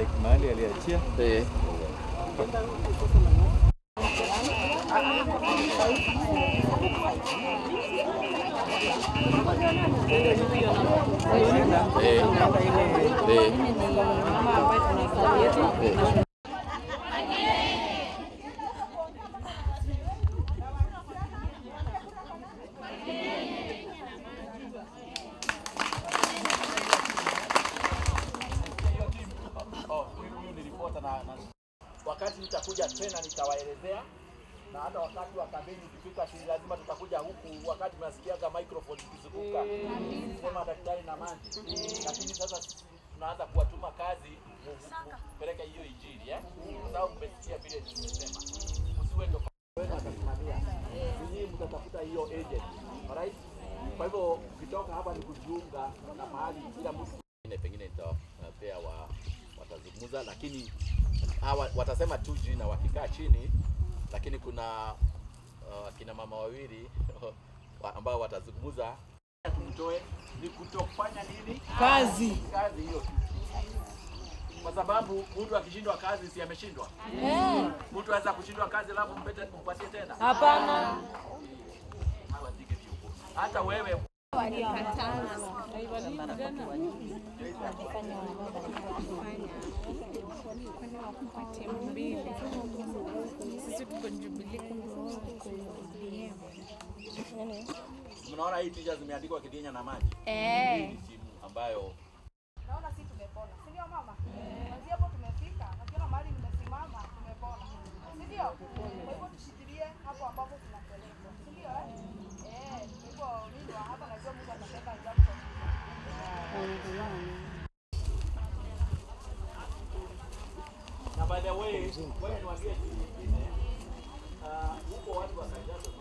like mahali aliachia Eh. Eh. Eh. Oh, huyu huyu ni ripota na, na wakati nitakuja tena nitawaelezea na hata wakati wa kampeni ukifika, si lazima tutakuja huku wakati mnasikiaga microphone ikizunguka sema daktari na maji, lakini sasa sisi tunaanza kuwatuma kazi mu- mu- kupeleka hiyo injili eh, kwa sababu mmesikia vile nimesema, msiwe ndo wenu atasimamia, ninyi mtatafuta hiyo agent, alright. Kwa hivyo ukitoka hapa ni kujiunga na mahali kila mtu Pengine pengine nitawapea wa watazungumza, lakini hawa watasema tu jina wakikaa chini, lakini kuna uh, kina mama wawili wa- ambao watazungumza tumtoe ni kutofanya nini Kazi. kazi hiyo tu, kwa sababu mtu akishindwa kazi si ameshindwa. Mtu aweza kushindwa kazi alafu mpete mpatie tena, Hapana. hawazike viongozi. Hata wewe mnaona hii picha zimeandikwa Kidinya na maji. Hii ni timu ambayo Naona si tumepona, si ndio mama? Kwanzia hapo tumefika, nakiona mahali nimesimama tumepona, si ndio? Kwa hivyo tushikilie hapo ambapo tunapelekwa, si ndio? eh? Eh, kwa hivyo mimi wa hapa najua Mungu atatenda jambo kwa na by the way, wewe niwaambie kitu kingine. Ah, huko watu wa Kajiado